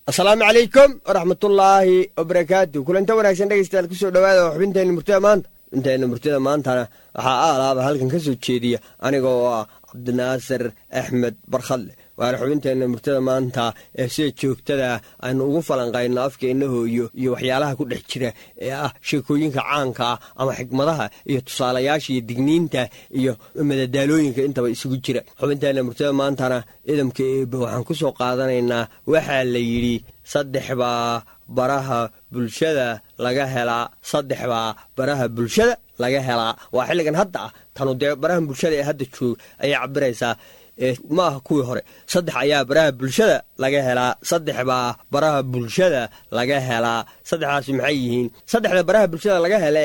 asalaamu calaykum waraxmatullaahi wabarakaatu kulanta wanaagsan dhegeystayaal kusoo dhowaada oo xubinteenna murtida maanta xubinteenna murtida maantana waxaa aalaaba halkan ka soo jeediya aniga oo ah cabdinaasir axmed barkhadle waana xubinteenna murtida maanta ee sida joogtada aynu ugu falanqayno afkeenna hooyo iyo waxyaalaha ku dhex jira ee ah sheekooyinka caanka ah ama xikmadaha iyo tusaalayaasha iyo digniinta iyo madadaalooyinka intaba isugu jira xubinteenna murtida maantana idamka eebe waxaan ku soo qaadanaynaa waxaa la yidhi saddex baa baraha bulshada laga helaa saddex baa baraha bulshada laga helaa waa xilligan hadda ah tanu dee baraha bulshada ee hadda joog ayay cabiraysaa ma aha kuwii hore saddex ayaa baraha bulshada laga helaa saddex baa baraha bulshada laga helaa saddexdaasi maxay yihiin saddexda baraha bulshada laga hele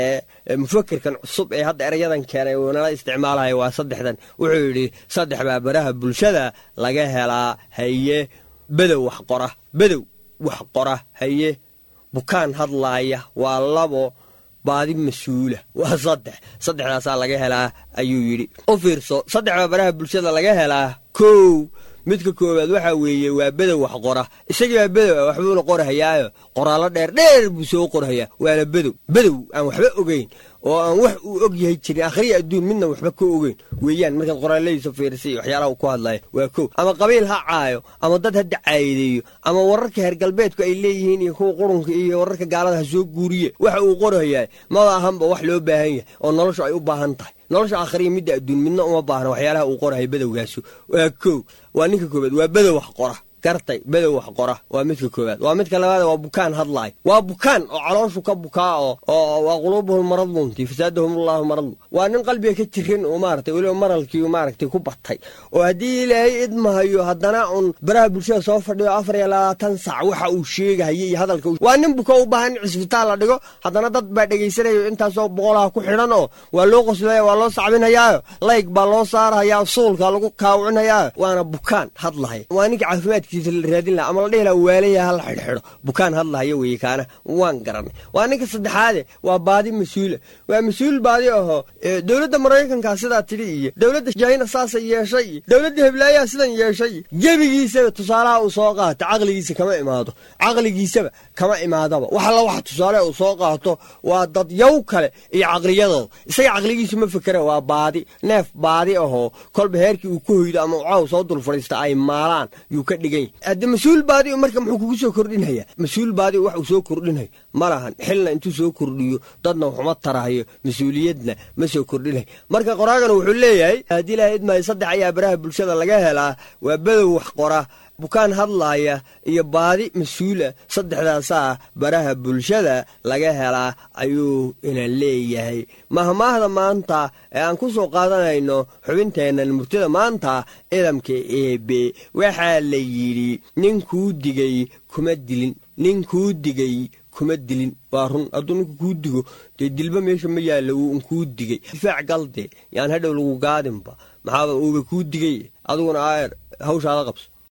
ee mufakerkan cusub ee hadda erayadan keenay uu nala isticmaalaya waa saddexdan wuxuu yidhi saddex baa baraha bulshada laga helaa haye bedow wax qora bedow wax qora haye bukaan hadlaaya waa labo baadi mas-uula waa saddex saddexdaasaa laga helaa ayuu yidhi u fiirso saddexda baraha bulshada laga helaa kow midka koowaad waxaa weeye waa bedow wax qora isagii baa bedow ah waxbuuna qorahayaayo qoraallo dheer dheer buu soo qorhayaa waana bedow bedow aan waxba ogeyn oo aan wax uu og yahay jirin akhriya adduun midna waxba ka ogeyn weeyaan markaad qoraaladiisa fiirsa iyo waxyaalaha uu ku hadlaya waa kow ama qabiil ha caayo ama dad ha dacaayadeeyo ama wararka heer galbeedku ay leeyihiin iyo kuwa qurunka iyo wararka gaalada ha soo guuriye waxa uu qorahayaa maba ahanba wax loo baahan yahay oo noloshu ay u baahan tahay nolosha akhriya midda adduun midna uma baahna waxyaalaha uu qorahaya bedowgaasu waa kow waa ninka koobaad waa bedow wax qora gartay bedow wax qora waa midka koowaad waa midka labaad waa bukaan hadlaay waa bukaan oo calooshu ka bukaa oo oo waa quluubuhum maradlunti fasaadahum allahu maradlu waa nin qalbiga ka jirin oo maaragtay weliba maralkii maaragtay ku batay oo haddii ilaahay idmahayo haddana un baraha bulshada soo fadhiyo afar iyo labaatan sac waxa uu sheegahaya iyo hadalka waa nin buka u baahan in cisbitaal la dhigo haddana dad baa dhegaysanayo intaasoo boqolaha ku xidhan oo waa loo qoslaya waa loo sacbinhayaayo layg baa loo saarhayaa suulka lagu kaawcinhayaayo waana bukaan hadlahaya waa ninka caafimaadki raadin laha ama la dhihi laha waalaya hala xidhxidho bukaan hadlahayo weye kaana waan garanay waa ninka saddexaade waa baadi mas-uula waa mas-uul baadi ahoo dowladda maraykanka sidaa tidhi iyo dowladda jahina saasa yeeshay iyo dowladda heblaayaa sidan yeeshay iyo gebigiisaba tusaalaha uu soo qaato caqligiisa kama imaado caqligiisaba kama imaadaba wax alla waxa tusaale uu soo qaato waa dadyow kale iyo caqliyadooda isaga caqligiisu ma fekera waa baadi neef baadi ahoo kolba heerkii uu ka hoydo ama ucaw soo dul fadhiista ay maalaan yuu ka dhigan hadde mas-uul baadi marka muxuu kugu soo kordhinaya mas-uul baadi wax uu soo kordhinaya ma lahan xilna intuu soo kordhiyo dadna waxuma tarahayo mas-uuliyadna ma soo kordhinayo marka qoraagana wuxuu leeyahay haddii ilaha idmaayo saddex ayaa baraha bulshada laga helaa waa bedow wax qora bukaan hadlaaya iyo baadi mas-uula saddexdaasaa baraha bulshada laga helaa ayuu ina leeyahay mahmaahda maanta ee aan ku soo qaadanayno xubinteennan murtida maanta idamka eebe waxaa la yidhi ninkuu digay kuma dilin ninkuu digay kuma dilin waa run hadduu ninku kuu digo dee dilba meesha ma yaalla wuu unkuu digay difaac galde yaan hadhow lagu gaadinba maxaaba uuba kuu digay adiguna aayar hawshaada qabso